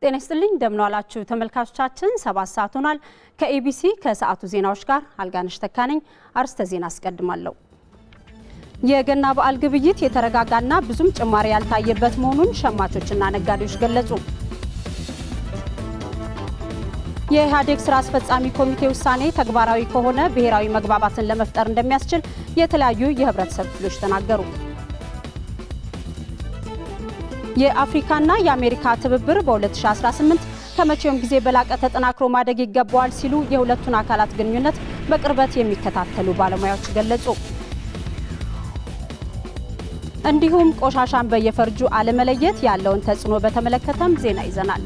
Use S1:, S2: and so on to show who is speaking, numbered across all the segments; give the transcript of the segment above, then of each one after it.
S1: ጤና ይስጥልኝ እንደምን ዋላችሁ ተመልካቾቻችን። ሰባት ሰዓት ሆኗል። ከኤቢሲ ከሰዓቱ ዜናዎች ጋር አልጋነሽ ተካነኝ። አርስተ ዜና አስቀድማለሁ። የገና በዓል ግብይት የተረጋጋና ብዙም ጭማሪ ያልታየበት መሆኑን ሸማቾችና ነጋዴዎች ገለጹ። የኢህአዴግ ስራ አስፈጻሚ ኮሚቴ ውሳኔ ተግባራዊ ከሆነ ብሔራዊ መግባባትን ለመፍጠር እንደሚያስችል የተለያዩ የህብረተሰብ ክፍሎች ተናገሩ። የአፍሪካና የአሜሪካ ትብብር በ2018 ከመቼውም ጊዜ በላቀ ተጠናክሮ ማደግ ይገባዋል ሲሉ የሁለቱን አካላት ግንኙነት በቅርበት የሚከታተሉ ባለሙያዎች ገለጹ። እንዲሁም ቆሻሻን በየፈርጁ አለመለየት ያለውን ተጽዕኖ በተመለከተም ዜና ይዘናል።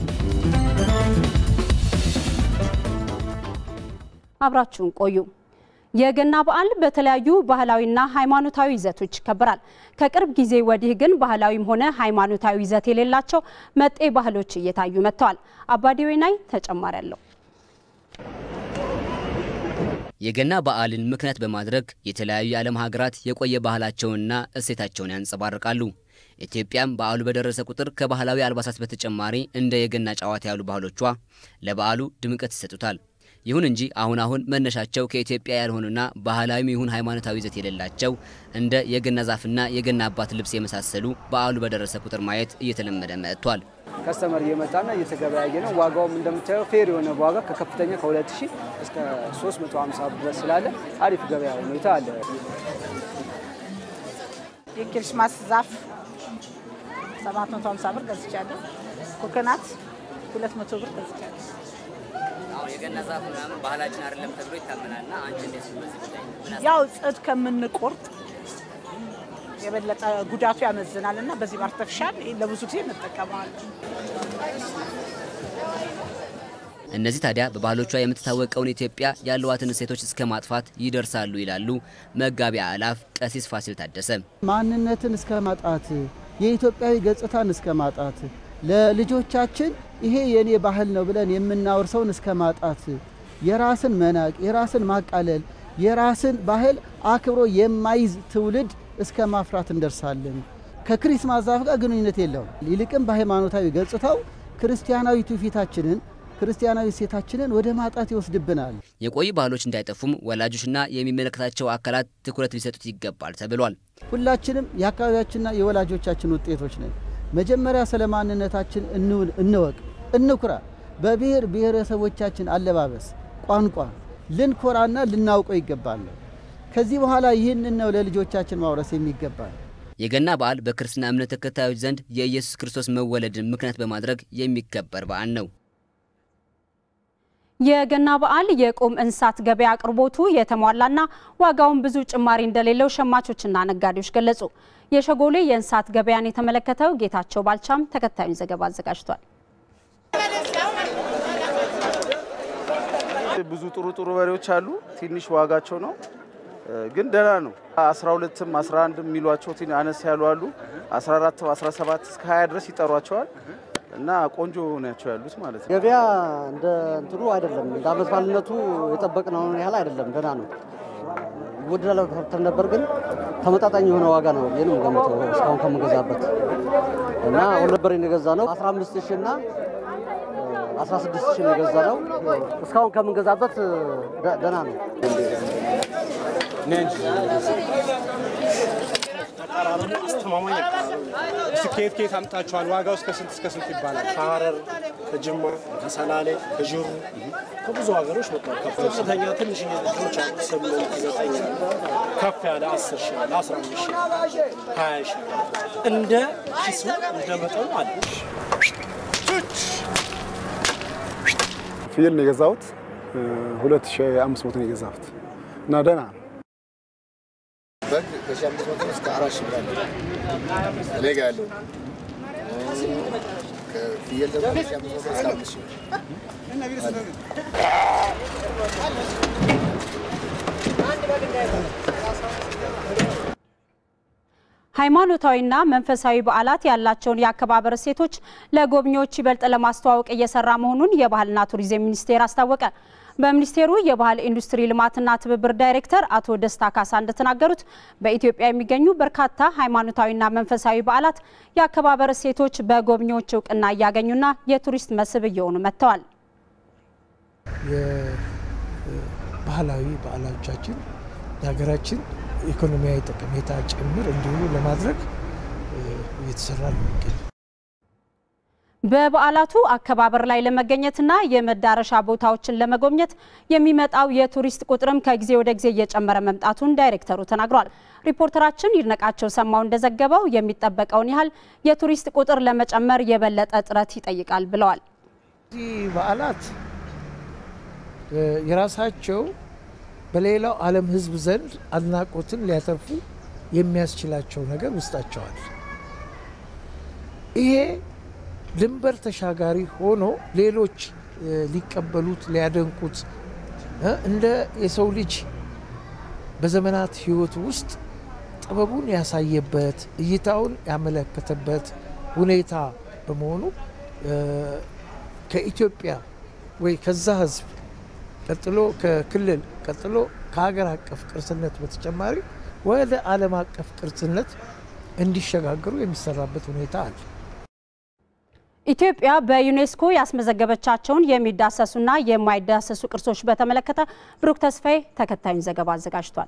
S1: አብራችሁን ቆዩ። የገና በዓል በተለያዩ ባህላዊና ሃይማኖታዊ ይዘቶች ይከበራል። ከቅርብ ጊዜ ወዲህ ግን ባህላዊም ሆነ ሃይማኖታዊ ይዘት የሌላቸው መጤ ባህሎች እየታዩ መጥተዋል። አባዲ ወይናይ ተጨማሪ አለው።
S2: የገና በዓልን ምክንያት በማድረግ የተለያዩ የዓለም ሀገራት የቆየ ባህላቸውንና እሴታቸውን ያንጸባርቃሉ። ኢትዮጵያም በዓሉ በደረሰ ቁጥር ከባህላዊ አልባሳት በተጨማሪ እንደ የገና ጨዋታ ያሉ ባህሎቿ ለበዓሉ ድምቀት ይሰጡታል። ይሁን እንጂ አሁን አሁን መነሻቸው ከኢትዮጵያ ያልሆኑና ባህላዊም ይሁን ሃይማኖታዊ ይዘት የሌላቸው እንደ የገና ዛፍና የገና አባት ልብስ የመሳሰሉ በዓሉ በደረሰ ቁጥር ማየት እየተለመደ መጥቷል።
S3: ከስተመር እየመጣና እየተገበያየ ነው። ዋጋውም እንደምታየው ፌር የሆነ ዋጋ ከከፍተኛ ከ2000 እስከ 350 ድረስ ስላለ አሪፍ ገበያ ሁኔታ አለ።
S4: የክሪስማስ ዛፍ 750 ብር ገዝቻለሁ። ኮኮናት 200 ብር ገዝቻለሁ።
S2: የገና ዛፍ ምናምን ባህላችን አይደለም ተብሎ ይታመናልና አንቺ እንዴት
S4: ያው ጽድ ከምንቆርጥ የበለጠ ጉዳቱ ያመዝናል እና በዚህ በአርተፊሻል ለብዙ ጊዜ እንጠቀመዋለን።
S2: እነዚህ ታዲያ በባህሎቿ የምትታወቀውን ኢትዮጵያ ያለዋትን እሴቶች እስከ ማጥፋት ይደርሳሉ ይላሉ መጋቢ አእላፍ ቀሲስ ፋሲል ታደሰ።
S5: ማንነትን እስከ ማጣት፣ የኢትዮጵያዊ ገጽታን እስከ ማጣት፣ ለልጆቻችን ይሄ የኔ ባህል ነው ብለን የምናወርሰውን እስከ ማጣት፣ የራስን መናቅ፣ የራስን ማቃለል፣ የራስን ባህል አክብሮ የማይዝ ትውልድ እስከ ማፍራት እንደርሳለን። ከክሪስማስ ዛፍ ጋር ግንኙነት የለውም። ይልቅም በሃይማኖታዊ ገጽታው ክርስቲያናዊ ትውፊታችንን ክርስቲያናዊ እሴታችንን ወደ ማጣት ይወስድብናል።
S2: የቆዩ ባህሎች እንዳይጠፉም ወላጆችና የሚመለከታቸው አካላት ትኩረት ሊሰጡት ይገባል ተብሏል።
S5: ሁላችንም የአካባቢያችንና የወላጆቻችን ውጤቶች ነን። መጀመሪያ ስለ ማንነታችን እንወቅ፣ እንኩራ። በብሔር ብሔረሰቦቻችን አለባበስ፣ ቋንቋ ልንኮራና ልናውቀው ይገባል። ከዚህ በኋላ ይህንን ነው ለልጆቻችን ማውረስ የሚገባል።
S2: የገና በዓል በክርስትና እምነት ተከታዮች ዘንድ የኢየሱስ ክርስቶስ መወለድን ምክንያት በማድረግ የሚከበር በዓል ነው።
S1: የገና በዓል የቁም እንስሳት ገበያ አቅርቦቱ የተሟላና ዋጋውን ብዙ ጭማሪ እንደሌለው ሸማቾችና ነጋዴዎች ገለጹ። የሸጎሌ የእንስሳት ገበያን የተመለከተው ጌታቸው ባልቻም ተከታዩን ዘገባ አዘጋጅቷል።
S6: ብዙ ጥሩ ጥሩ በሬዎች አሉ። ትንሽ ዋጋቸው ነው ግን ደህና ነው። 12ም 11 የሚሏቸው አነስ ያሉ አሉ። 14 17 እስከ 20 ድረስ ይጠሯቸዋል እና ቆንጆ ናቸው ያሉት ማለት ነው።
S7: ገበያ እንደ እንትኑ አይደለም፣ እንደ አመት ባልነቱ የጠበቅነውን ያህል አይደለም። ደህና ነው። ይወደዳል ተብተን ነበር፣ ግን ተመጣጣኝ የሆነ ዋጋ ነው ብዬ ነው የምገምተው እስካሁን ከምንገዛበት እና አሁን ነበር የገዛ ነው 15 ሺህ እና 16 ሺህ ነው የገዛ ነው። እስካሁን ከምንገዛበት ደህና ነው።
S8: አስተማማኝ ከየት ከየት አምጣችኋል? ዋጋው እስከ ስንት እስከ ስንት ይባላል? ከሀረር፣ ከጅማ፣ ከሰላሌ፣ ከዥሩ ከብዙ ሀገሮች መጥቷል። ከፍተኛ ትንሽ ልጆች አሉ ስምንት ዘጠኝ ከፍ ያለ አስር ሺህ አለ አስራ አምስት ሺህ ሀያ ሺህ እንደ ኪሱ እንደ መጠኑ አለ።
S9: ፍየል ነው የገዛሁት። ሁለት ሺህ አምስት መቶ ነው የገዛሁት እና ደህና ነው።
S10: በግ ከሺህ አምስት መቶ እስከ አራት ሺህ ብር አለ እኔ ጋ ያለው። ከፍየል ደግሞ ከሺህ አምስት መቶ እስከ አምስት ሺህ
S1: ሃይማኖታዊና መንፈሳዊ በዓላት ያላቸውን የአከባበር እሴቶች ለጎብኚዎች ይበልጥ ለማስተዋወቅ እየሰራ መሆኑን የባህልና ቱሪዝም ሚኒስቴር አስታወቀ። በሚኒስቴሩ የባህል ኢንዱስትሪ ልማትና ትብብር ዳይሬክተር አቶ ደስታ ካሳ እንደተናገሩት በኢትዮጵያ የሚገኙ በርካታ ሃይማኖታዊና መንፈሳዊ በዓላት የአከባበር እሴቶች በጎብኚዎች እውቅና እያገኙና የቱሪስት መስህብ እየሆኑ መጥተዋል።
S11: የባህላዊ በዓሎቻችን የሀገራችን ኢኮኖሚያዊ ጠቀሜታ ጭምር እንዲውሉ ለማድረግ እየተሰራ ነው የሚገኘው።
S1: በበዓላቱ አከባበር ላይ ለመገኘትና የመዳረሻ ቦታዎችን ለመጎብኘት የሚመጣው የቱሪስት ቁጥርም ከጊዜ ወደ ጊዜ እየጨመረ መምጣቱን ዳይሬክተሩ ተናግሯል። ሪፖርተራችን ይድነቃቸው ሰማው እንደዘገበው የሚጠበቀውን ያህል የቱሪስት ቁጥር ለመጨመር የበለጠ ጥረት ይጠይቃል ብለዋል።
S11: እዚህ በዓላት የራሳቸው በሌላው ዓለም ሕዝብ ዘንድ አድናቆትን ሊያተርፉ የሚያስችላቸው ነገር ውስጣቸዋል። ይሄ ድንበር ተሻጋሪ ሆኖ ሌሎች ሊቀበሉት ሊያደንቁት እንደ የሰው ልጅ በዘመናት ህይወት ውስጥ ጥበቡን ያሳየበት እይታውን ያመለከተበት ሁኔታ በመሆኑ ከኢትዮጵያ ወይ ከዛ ህዝብ ቀጥሎ ከክልል ቀጥሎ ከሀገር አቀፍ ቅርስነት በተጨማሪ ወደ ዓለም አቀፍ ቅርስነት እንዲሸጋገሩ የሚሰራበት ሁኔታ አለ።
S1: ኢትዮጵያ በዩኔስኮ ያስመዘገበቻቸውን የሚዳሰሱና የማይዳሰሱ ቅርሶች በተመለከተ ብሩክ ተስፋዬ ተከታዩን ዘገባ አዘጋጅቷል።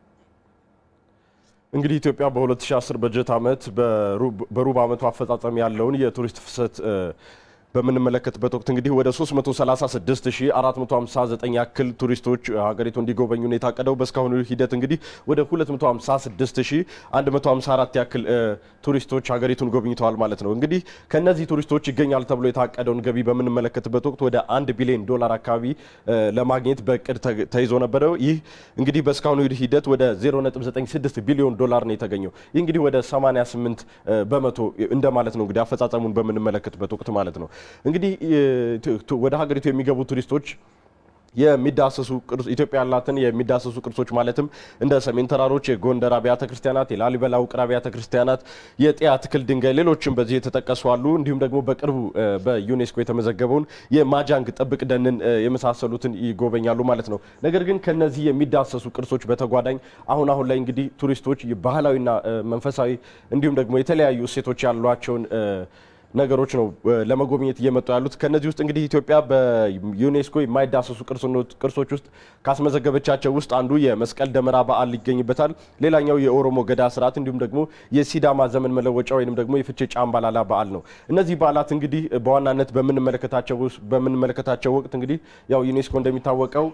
S12: እንግዲህ ኢትዮጵያ በ2010 በጀት ዓመት በሩብ ዓመቱ አፈጻጸም ያለውን የቱሪስት ፍሰት በምንመለከትበት ወቅት እንግዲህ ወደ 336459 ያክል ቱሪስቶች ሀገሪቱ እንዲጎበኙ ነው የታቀደው። በእስካሁኑ ሂደት እንግዲህ ወደ 256154 ያክል ቱሪስቶች ሀገሪቱን ጎብኝተዋል ማለት ነው። እንግዲህ ከነዚህ ቱሪስቶች ይገኛል ተብሎ የታቀደውን ገቢ በምንመለከትበት ወቅት ወደ አንድ ቢሊዮን ዶላር አካባቢ ለማግኘት በእቅድ ተይዞ ነበረ። ይህ እንግዲህ በእስካሁኑ ሂደት ወደ 0.96 ቢሊዮን ዶላር ነው የተገኘው። ይህ እንግዲህ ወደ 88 በመቶ እንደማለት ነው እንግዲህ አፈጻጸሙን በምንመለከትበት ወቅት ማለት ነው። እንግዲህ ወደ ሀገሪቱ የሚገቡ ቱሪስቶች የሚዳሰሱ ኢትዮጵያ ያላትን የሚዳሰሱ ቅርሶች ማለትም እንደ ሰሜን ተራሮች፣ የጎንደር አብያተ ክርስቲያናት፣ የላሊበላ ውቅር አብያተ ክርስቲያናት፣ የጤያ ትክል ድንጋይ፣ ሌሎችም በዚህ የተጠቀሱ አሉ። እንዲሁም ደግሞ በቅርቡ በዩኔስኮ የተመዘገበውን የማጃንግ ጥብቅ ደንን የመሳሰሉትን ይጎበኛሉ ማለት ነው። ነገር ግን ከነዚህ የሚዳሰሱ ቅርሶች በተጓዳኝ አሁን አሁን ላይ እንግዲህ ቱሪስቶች ባህላዊና መንፈሳዊ እንዲሁም ደግሞ የተለያዩ እሴቶች ያሏቸውን ነገሮች ነው ለመጎብኘት እየመጡ ያሉት። ከነዚህ ውስጥ እንግዲህ ኢትዮጵያ በዩኔስኮ የማይዳሰሱ ቅርሶች ውስጥ ካስመዘገበቻቸው ውስጥ አንዱ የመስቀል ደመራ በዓል ይገኝበታል። ሌላኛው የኦሮሞ ገዳ ስርዓት እንዲሁም ደግሞ የሲዳማ ዘመን መለወጫ ወይም ደግሞ የፍቼ ጫምባላላ በዓል ነው። እነዚህ በዓላት እንግዲህ በዋናነት በምንመለከታቸው ወቅት እንግዲህ ያው ዩኔስኮ እንደሚታወቀው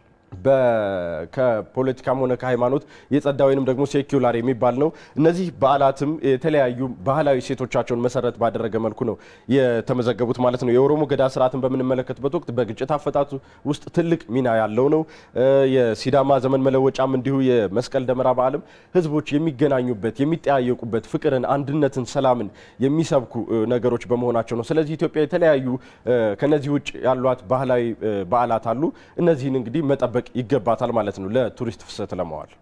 S12: ከፖለቲካም ሆነ ከሃይማኖት የጸዳ ወይንም ደግሞ ሴኩላር የሚባል ነው። እነዚህ በዓላትም የተለያዩ ባህላዊ ሴቶቻቸውን መሰረት ባደረገ መልኩ ነው የተመዘገቡት ማለት ነው። የኦሮሞ ገዳ ስርዓትን በምንመለከትበት ወቅት በግጭት አፈታት ውስጥ ትልቅ ሚና ያለው ነው። የሲዳማ ዘመን መለወጫም እንዲሁ የመስቀል ደመራ በዓልም ህዝቦች የሚገናኙበት፣ የሚጠያየቁበት፣ ፍቅርን፣ አንድነትን፣ ሰላምን የሚሰብኩ ነገሮች በመሆናቸው ነው። ስለዚህ ኢትዮጵያ የተለያዩ ከነዚህ ውጭ ያሏት ባህላዊ በዓላት አሉ። እነዚህን እንግዲህ መጠበቅ ይገባታል ማለት ነው ለቱሪስት ፍሰት ለመዋል።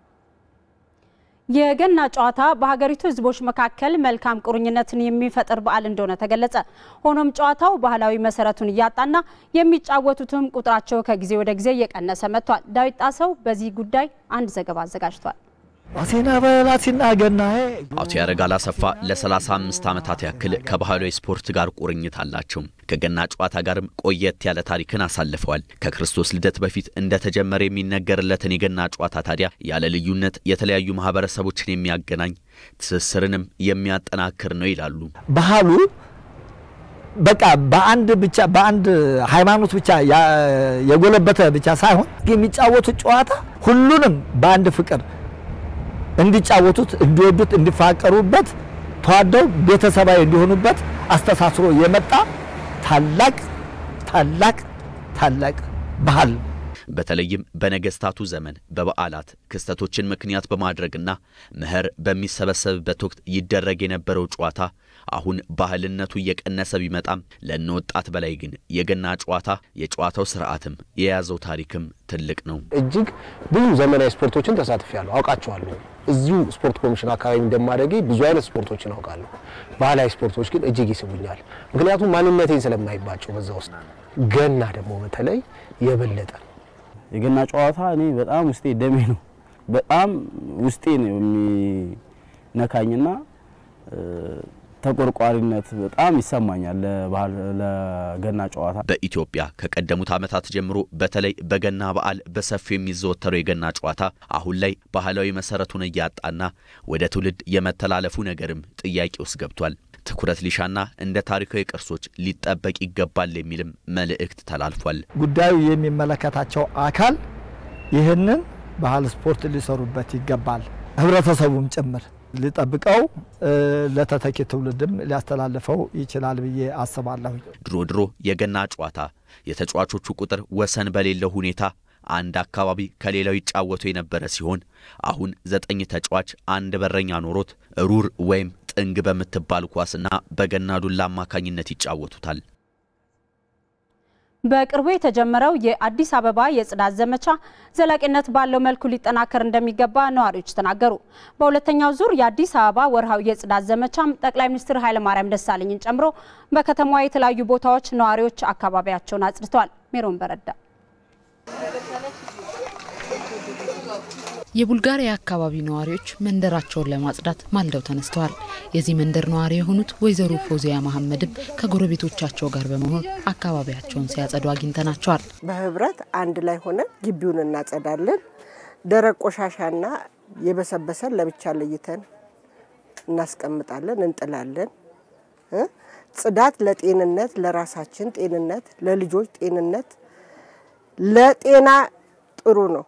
S1: የገና ጨዋታ በሀገሪቱ ህዝቦች መካከል መልካም ቁርኝነትን የሚፈጥር በዓል እንደሆነ ተገለጸ። ሆኖም ጨዋታው ባህላዊ መሰረቱን እያጣና የሚጫወቱትም ቁጥራቸው ከጊዜ ወደ ጊዜ እየቀነሰ መጥቷል። ዳዊት ጣሰው በዚህ ጉዳይ አንድ ዘገባ አዘጋጅቷል።
S13: አሴና በላሲና ገና
S14: አቶ ያረጋል አሰፋ ለ35 ዓመታት ያክል ከባህላዊ ስፖርት ጋር ቁርኝት አላቸው። ከገና ጨዋታ ጋርም ቆየት ያለ ታሪክን አሳልፈዋል። ከክርስቶስ ልደት በፊት እንደተጀመረ የሚነገርለትን የገና ጨዋታ ታዲያ ያለ ልዩነት የተለያዩ ማህበረሰቦችን የሚያገናኝ ትስስርንም የሚያጠናክር ነው ይላሉ።
S13: ባህሉ በቃ በአንድ ብቻ በአንድ ሃይማኖት ብቻ የጎለበተ ብቻ ሳይሆን የሚጫወቱት ጨዋታ ሁሉንም በአንድ ፍቅር እንዲጫወቱት፣ እንዲወዱት፣ እንዲፋቀሩበት ተዋደው ቤተሰባዊ እንዲሆኑበት አስተሳስሮ የመጣ ታላቅ ታላቅ ታላቅ ባህል
S14: በተለይም በነገስታቱ ዘመን በበዓላት ክስተቶችን ምክንያት በማድረግና መኸር በሚሰበሰብበት ወቅት ይደረግ የነበረው ጨዋታ አሁን ባህልነቱ እየቀነሰ ቢመጣም ለእነ ወጣት በላይ ግን የገና ጨዋታ የጨዋታው ስርዓትም የያዘው ታሪክም ትልቅ ነው።
S15: እጅግ ብዙ ዘመናዊ ስፖርቶችን ተሳትፌያለሁ፣ አውቃቸዋለሁ። እዚሁ ስፖርት ኮሚሽን አካባቢ እንደማደጌ ብዙ አይነት ስፖርቶችን አውቃለሁ። ባህላዊ ስፖርቶች ግን እጅግ ይስቡኛል። ምክንያቱም ማንነቴን ስለማይባቸው በዛ ውስጥ ገና ደግሞ በተለይ የበለጠ ነው።
S16: የገና ጨዋታ እኔ በጣም ውስጤ ደሜ ነው። በጣም ውስጤ ነው የሚነካኝና ተቆርቋሪነት በጣም ይሰማኛል ለባህል ለገና ጨዋታ።
S14: በኢትዮጵያ ከቀደሙት ዓመታት ጀምሮ በተለይ በገና በዓል በሰፊው የሚዘወተረው የገና ጨዋታ አሁን ላይ ባህላዊ መሰረቱን እያጣና ወደ ትውልድ የመተላለፉ ነገርም ጥያቄ ውስጥ ገብቷል። ትኩረት ሊሻና እንደ ታሪካዊ ቅርሶች ሊጠበቅ ይገባል የሚልም መልእክት ተላልፏል።
S13: ጉዳዩ የሚመለከታቸው አካል ይህንን ባህል ስፖርት ሊሰሩበት ይገባል። ህብረተሰቡም ጭምር ሊጠብቀው ለተተኪ ትውልድም ሊያስተላልፈው ይችላል ብዬ አስባለሁ።
S14: ድሮ ድሮ የገና ጨዋታ የተጫዋቾቹ ቁጥር ወሰን በሌለው ሁኔታ አንድ አካባቢ ከሌላው ይጫወቱ የነበረ ሲሆን አሁን ዘጠኝ ተጫዋች አንድ በረኛ ኖሮት ሩር ወይም ጥንግ በምትባል ኳስና በገና ዱላ አማካኝነት ይጫወቱታል።
S1: በቅርቡ የተጀመረው የአዲስ አበባ የጽዳት ዘመቻ ዘላቂነት ባለው መልኩ ሊጠናከር እንደሚገባ ነዋሪዎች ተናገሩ። በሁለተኛው ዙር የአዲስ አበባ ወርሃዊ የጽዳት ዘመቻም ጠቅላይ ሚኒስትር ኃይለማርያም ደሳለኝን ጨምሮ በከተማዋ የተለያዩ ቦታዎች ነዋሪዎች አካባቢያቸውን አጽድተዋል። ሜሮን በረዳ
S17: የቡልጋሪያ አካባቢ ነዋሪዎች መንደራቸውን ለማጽዳት ማልደው ተነስተዋል። የዚህ መንደር ነዋሪ የሆኑት ወይዘሮ ፎዚያ መሐመድም ከጎረቤቶቻቸው ጋር በመሆን አካባቢያቸውን ሲያጸዱ አግኝተናቸዋል።
S18: በህብረት አንድ ላይ ሆነን ግቢውን እናጸዳለን። ደረቅ ቆሻሻና የበሰበሰን ለብቻ ለይተን እናስቀምጣለን፣ እንጥላለን። ጽዳት ለጤንነት፣ ለራሳችን ጤንነት፣ ለልጆች ጤንነት፣ ለጤና ጥሩ ነው።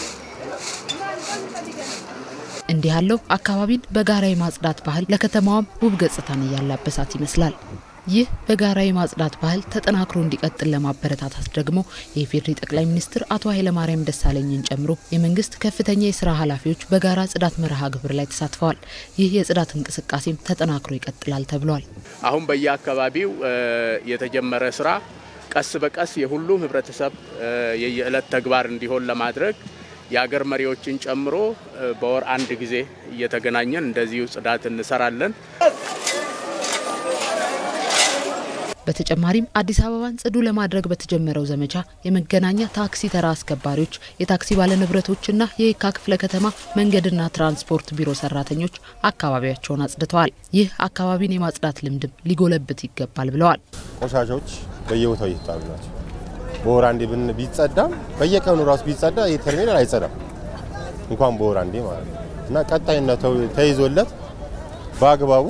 S17: እንዲህ ያለው አካባቢን በጋራ የማጽዳት ባህል ለከተማዋም ውብ ገጽታን እያላበሳት ይመስላል። ይህ በጋራ የማጽዳት ባህል ተጠናክሮ እንዲቀጥል ለማበረታታት ደግሞ የኢፌዴሪ ጠቅላይ ሚኒስትር አቶ ኃይለማርያም ደሳለኝን ጨምሮ የመንግስት ከፍተኛ የስራ ኃላፊዎች በጋራ ጽዳት መርሃ ግብር ላይ ተሳትፈዋል። ይህ የጽዳት እንቅስቃሴም ተጠናክሮ ይቀጥላል ተብሏል።
S19: አሁን በየአካባቢው የተጀመረ ስራ ቀስ በቀስ የሁሉም ህብረተሰብ የየዕለት ተግባር እንዲሆን ለማድረግ የአገር መሪዎችን ጨምሮ በወር አንድ ጊዜ እየተገናኘን እንደዚሁ ጽዳት እንሰራለን።
S17: በተጨማሪም አዲስ አበባን ጽዱ ለማድረግ በተጀመረው ዘመቻ የመገናኛ ታክሲ ተራ አስከባሪዎች፣ የታክሲ ባለንብረቶችና የየካ ክፍለ ከተማ መንገድና ትራንስፖርት ቢሮ ሰራተኞች አካባቢያቸውን አጽድተዋል። ይህ አካባቢን የማጽዳት ልምድም ሊጎለብት ይገባል ብለዋል።
S20: ቆሻሻዎች በየቦታው እየተጣሉ ናቸው። በወር አንዴ ብን ቢጸዳም በየቀኑ ራሱ ቢጸዳ ይህ ተርሚናል አይጸዳም፣ እንኳን በወር አንዴ ማለት ነው እና ቀጣይነት ተይዞለት በአግባቡ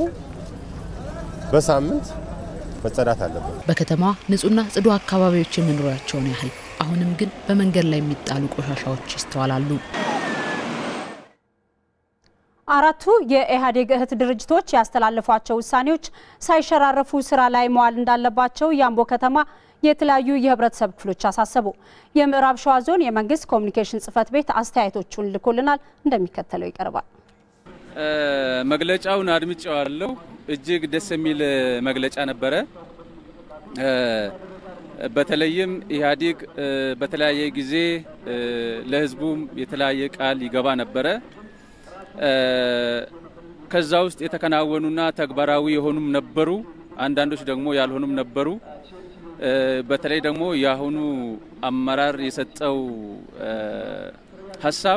S20: በሳምንት መጸዳት አለበት።
S17: በከተማዋ ንጹህና ጽዱ አካባቢዎች የመኖሪያቸውን ያህል አሁንም ግን በመንገድ ላይ የሚጣሉ ቆሻሻዎች ይስተዋላሉ።
S1: አራቱ የኢህአዴግ እህት ድርጅቶች ያስተላለፏቸው ውሳኔዎች ሳይሸራረፉ ስራ ላይ መዋል እንዳለባቸው የአምቦ ከተማ የተለያዩ የህብረተሰብ ክፍሎች አሳሰቡ። የምዕራብ ሸዋ ዞን የመንግስት ኮሚኒኬሽን ጽህፈት ቤት አስተያየቶቹን ልኮልናል፣ እንደሚከተለው ይቀርባል።
S21: መግለጫውን አድምጬዋለሁ። እጅግ ደስ የሚል መግለጫ ነበረ። በተለይም ኢህአዴግ በተለያየ ጊዜ ለህዝቡም የተለያየ ቃል ይገባ ነበረ። ከዛ ውስጥ የተከናወኑና ተግባራዊ የሆኑም ነበሩ፣ አንዳንዶች ደግሞ ያልሆኑም ነበሩ። በተለይ ደግሞ የአሁኑ አመራር የሰጠው ሀሳብ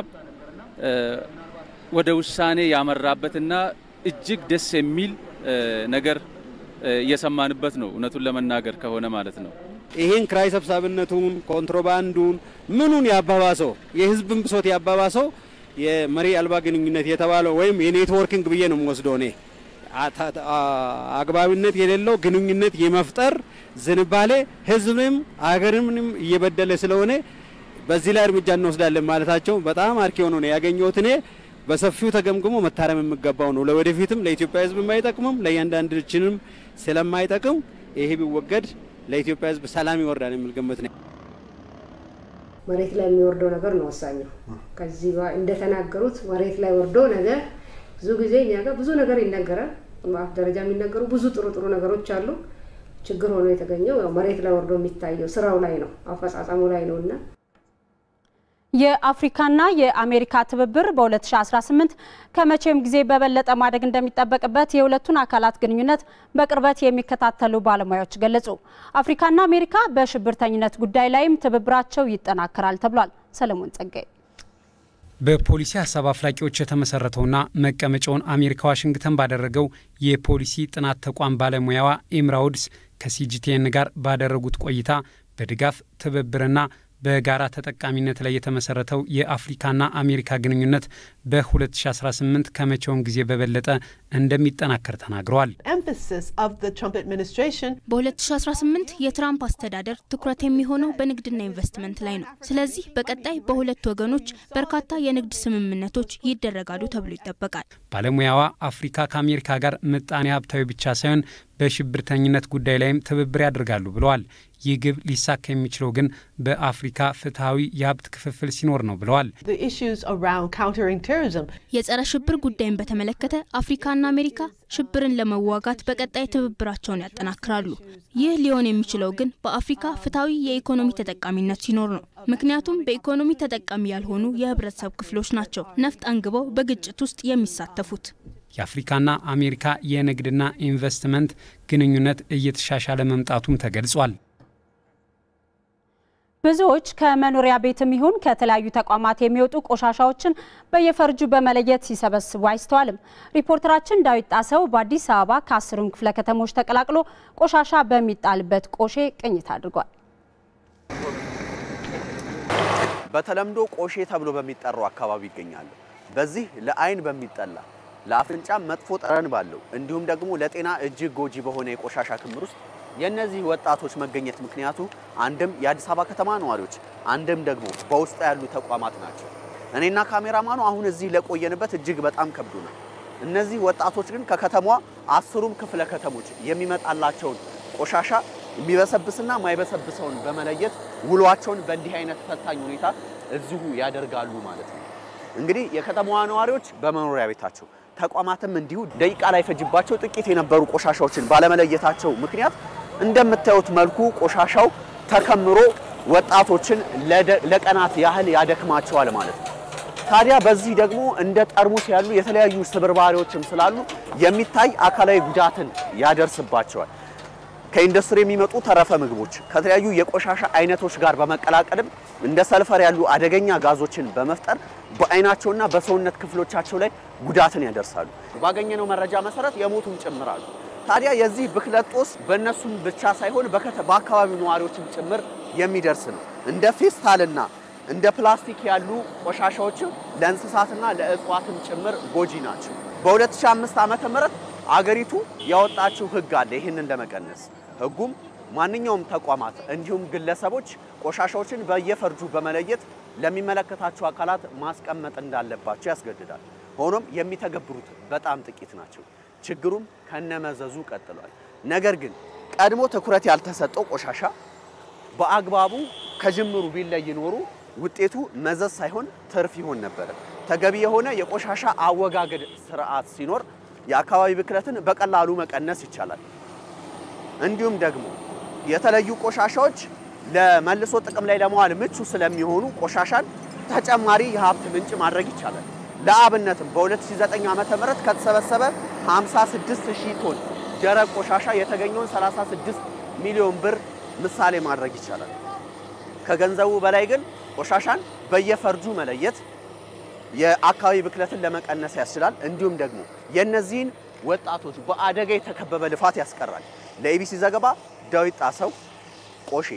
S21: ወደ ውሳኔ ያመራበትና እጅግ ደስ የሚል ነገር እየሰማንበት ነው። እውነቱን ለመናገር ከሆነ ማለት ነው።
S22: ይህን ክራይ ሰብሳቢነቱን፣ ኮንትሮባንዱን ምኑን ያባባሰው የህዝብን ብሶት ያባባሰው የመሪ አልባ ግንኙነት የተባለው ወይም የኔትወርኪንግ ብዬ ነው የምወስደው እኔ አግባብነት የሌለው ግንኙነት የመፍጠር ዝንባሌ ህዝብንም አገርንም እየበደለ ስለሆነ በዚህ ላይ እርምጃ እንወስዳለን ማለታቸው በጣም አርኪ ሆኖ ነው ያገኘሁት። እኔ በሰፊው ተገምግሞ መታረም የሚገባው ነው። ለወደፊትም ለኢትዮጵያ ህዝብ የማይጠቅምም ለእያንዳንዳችንም ስለማይጠቅም ይሄ ቢወገድ ለኢትዮጵያ ህዝብ ሰላም ይወርዳል የሚል ግምት ነው።
S23: መሬት ላይ የሚወርደው ነገር ነው ወሳኙ። ከዚህ እንደተናገሩት መሬት ላይ ወርዶ ነገር ብዙ ጊዜ እኛ ጋር ብዙ ነገር ይነገራል። በአፍ ደረጃ የሚነገሩ ብዙ ጥሩ ጥሩ ነገሮች አሉ። ችግር ሆኖ የተገኘው ያው መሬት ላይ ወርዶ የሚታየው ስራው ላይ ነው፣ አፈጻጸሙ ላይ ነው እና
S1: የአፍሪካና የአሜሪካ ትብብር በ2018 ከመቼም ጊዜ በበለጠ ማደግ እንደሚጠበቅበት የሁለቱን አካላት ግንኙነት በቅርበት የሚከታተሉ ባለሙያዎች ገለጹ። አፍሪካና አሜሪካ በሽብርተኝነት ጉዳይ ላይም ትብብራቸው ይጠናከራል ተብሏል። ሰለሞን ጸጋይ
S3: በፖሊሲ ሀሳብ አፍላቂዎች የተመሰረተውና መቀመጫውን አሜሪካ ዋሽንግተን ባደረገው የፖሊሲ ጥናት ተቋም ባለሙያዋ ኤምራውድስ ከሲጂቲኤን ጋር ባደረጉት ቆይታ በድጋፍ ትብብርና በጋራ ተጠቃሚነት ላይ የተመሰረተው የአፍሪካና አሜሪካ ግንኙነት በ2018 ከመቼውም ጊዜ በበለጠ እንደሚጠናከር ተናግረዋል።
S4: በ2018 የትራምፕ አስተዳደር ትኩረት የሚሆነው በንግድና ኢንቨስትመንት ላይ ነው። ስለዚህ በቀጣይ በሁለት ወገኖች በርካታ የንግድ ስምምነቶች ይደረጋሉ ተብሎ ይጠበቃል።
S3: ባለሙያዋ አፍሪካ ከአሜሪካ ጋር ምጣኔ ሀብታዊ ብቻ ሳይሆን በሽብርተኝነት ጉዳይ ላይም ትብብር ያደርጋሉ ብለዋል። ይህ ግብ ሊሳካ የሚችለው ግን በአፍሪካ ፍትሐዊ የሀብት ክፍፍል ሲኖር ነው ብለዋል።
S4: የጸረ ሽብር ጉዳይን በተመለከተ አፍሪካና አሜሪካ ሽብርን ለመዋጋት በቀጣይ ትብብራቸውን ያጠናክራሉ። ይህ ሊሆን የሚችለው ግን በአፍሪካ ፍትሐዊ የኢኮኖሚ ተጠቃሚነት ሲኖር ነው። ምክንያቱም በኢኮኖሚ ተጠቃሚ ያልሆኑ የህብረተሰብ ክፍሎች ናቸው ነፍጥ አንግበው በግጭት ውስጥ የሚሳተፉት።
S3: የአፍሪካና አሜሪካ የንግድና ኢንቨስትመንት ግንኙነት እየተሻሻለ መምጣቱም ተገልጿል።
S1: ብዙዎች ከመኖሪያ ቤትም ይሁን ከተለያዩ ተቋማት የሚወጡ ቆሻሻዎችን በየፈርጁ በመለየት ሲሰበስቡ አይስተዋልም። ሪፖርተራችን ዳዊት ጣሰው በአዲስ አበባ ከአስሩም ክፍለ ከተሞች ተቀላቅሎ ቆሻሻ በሚጣልበት ቆሼ ቅኝት አድርጓል።
S5: በተለምዶ ቆሼ ተብሎ በሚጠራው አካባቢ ይገኛሉ። በዚህ ለአይን በሚጠላ ለአፍንጫ መጥፎ ጠረን ባለው እንዲሁም ደግሞ ለጤና እጅግ ጎጂ በሆነ የቆሻሻ ክምር ውስጥ የእነዚህ ወጣቶች መገኘት ምክንያቱ አንድም የአዲስ አበባ ከተማ ነዋሪዎች፣ አንድም ደግሞ በውስጡ ያሉ ተቋማት ናቸው። እኔና ካሜራማኑ አሁን እዚህ ለቆየንበት እጅግ በጣም ከብዶናል። እነዚህ ወጣቶች ግን ከከተማዋ አስሩም ክፍለ ከተሞች የሚመጣላቸውን ቆሻሻ የሚበሰብስና ማይበሰብሰውን በመለየት ውሏቸውን በእንዲህ አይነት ፈታኝ ሁኔታ እዚሁ ያደርጋሉ ማለት ነው። እንግዲህ የከተማዋ ነዋሪዎች በመኖሪያ ቤታቸው ተቋማትም እንዲሁ ደቂቃ ላይ ፈጅባቸው ጥቂት የነበሩ ቆሻሻዎችን ባለመለየታቸው ምክንያት እንደምታዩት መልኩ ቆሻሻው ተከምሮ ወጣቶችን ለቀናት ያህል ያደክማቸዋል ማለት ነው። ታዲያ በዚህ ደግሞ እንደ ጠርሙስ ያሉ የተለያዩ ስብርባሪዎችም ስላሉ የሚታይ አካላዊ ጉዳትን ያደርስባቸዋል። ከኢንዱስትሪ የሚመጡ ተረፈ ምግቦች ከተለያዩ የቆሻሻ አይነቶች ጋር በመቀላቀልም እንደ ሰልፈር ያሉ አደገኛ ጋዞችን በመፍጠር በአይናቸውና በሰውነት ክፍሎቻቸው ላይ ጉዳትን ያደርሳሉ። ባገኘነው መረጃ መሰረት የሞቱም ጭምር አሉ። ታዲያ የዚህ ብክለት ጦስ በእነሱም ብቻ ሳይሆን በአካባቢው ነዋሪዎችም ጭምር የሚደርስ ነው። እንደ ፌስታልና እንደ ፕላስቲክ ያሉ ቆሻሻዎችም ለእንስሳትና ለእጽዋትም ጭምር ጎጂ ናቸው። በ2005 ዓመተ ምህረት አገሪቱ ያወጣችው ሕግ አለ ይህንን ለመቀነስ ሕጉም ማንኛውም ተቋማት እንዲሁም ግለሰቦች ቆሻሻዎችን በየፈርጁ በመለየት ለሚመለከታቸው አካላት ማስቀመጥ እንዳለባቸው ያስገድዳል። ሆኖም የሚተገብሩት በጣም ጥቂት ናቸው። ችግሩም ከነመዘዙ ቀጥሏል። ነገር ግን ቀድሞ ትኩረት ያልተሰጠው ቆሻሻ በአግባቡ ከጅምሩ ቢለይ ኖሩ ውጤቱ መዘዝ ሳይሆን ትርፍ ይሆን ነበረ። ተገቢ የሆነ የቆሻሻ አወጋገድ ስርዓት ሲኖር የአካባቢ ብክለትን በቀላሉ መቀነስ ይቻላል። እንዲሁም ደግሞ የተለዩ ቆሻሻዎች ለመልሶ ጥቅም ላይ ለመዋል ምቹ ስለሚሆኑ ቆሻሻን ተጨማሪ የሀብት ምንጭ ማድረግ ይቻላል። ለአብነትም በ2009 ዓመተ ምህረት ከተሰበሰበ 56000 ቶን ደረቅ ቆሻሻ የተገኘውን 36 ሚሊዮን ብር ምሳሌ ማድረግ ይቻላል። ከገንዘቡ በላይ ግን ቆሻሻን በየፈርጁ መለየት የአካባቢ ብክለትን ለመቀነስ ያስችላል። እንዲሁም ደግሞ የእነዚህን ወጣቶች በአደጋ የተከበበ ልፋት ያስቀራል። ለኢቢሲ ዘገባ ዳዊት ጣሰው ቆሼ።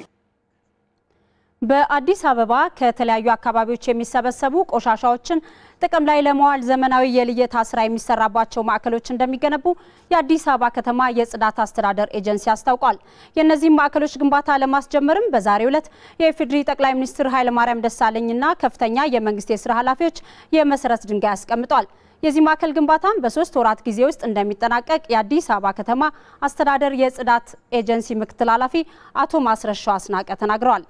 S1: በአዲስ አበባ ከተለያዩ አካባቢዎች የሚሰበሰቡ ቆሻሻዎችን ጥቅም ላይ ለመዋል ዘመናዊ የልየታ ስራ የሚሰራባቸው ማዕከሎች እንደሚገነቡ የአዲስ አበባ ከተማ የጽዳት አስተዳደር ኤጀንሲ አስታውቋል። የእነዚህም ማዕከሎች ግንባታ ለማስጀመርም በዛሬው ዕለት የኢፌዴሪ ጠቅላይ ሚኒስትር ኃይለማርያም ደሳለኝና ከፍተኛ የመንግስት የስራ ኃላፊዎች የመሰረት ድንጋይ አስቀምጧል። የዚህ ማዕከል ግንባታም በሶስት ወራት ጊዜ ውስጥ እንደሚጠናቀቅ የአዲስ አበባ ከተማ አስተዳደር የጽዳት ኤጀንሲ ምክትል ኃላፊ አቶ ማስረሻው አስናቀ ተናግረዋል።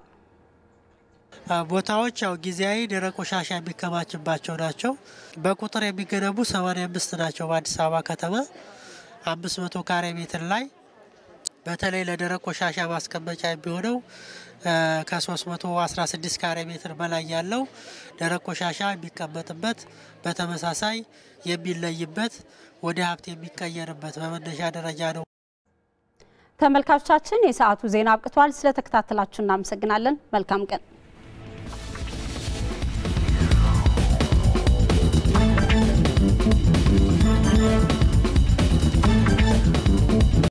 S24: ቦታዎች ያው ጊዜያዊ ደረቅ ቆሻሻ የሚከማችባቸው ናቸው። በቁጥር የሚገነቡ 85 ናቸው። በአዲስ አበባ ከተማ 500 ካሬ ሜትር ላይ በተለይ ለደረቅ ቆሻሻ ማስቀመጫ የሚሆነው ከ316 ካሬ ሜትር በላይ ያለው ደረቅ ቆሻሻ የሚቀመጥበት በተመሳሳይ የሚለይበት ወደ ሀብት የሚቀየርበት በመነሻ ደረጃ ነው።
S1: ተመልካቾቻችን የሰዓቱ ዜና አብቅቷል። ስለተከታተላችሁ እናመሰግናለን። መልካም ቀን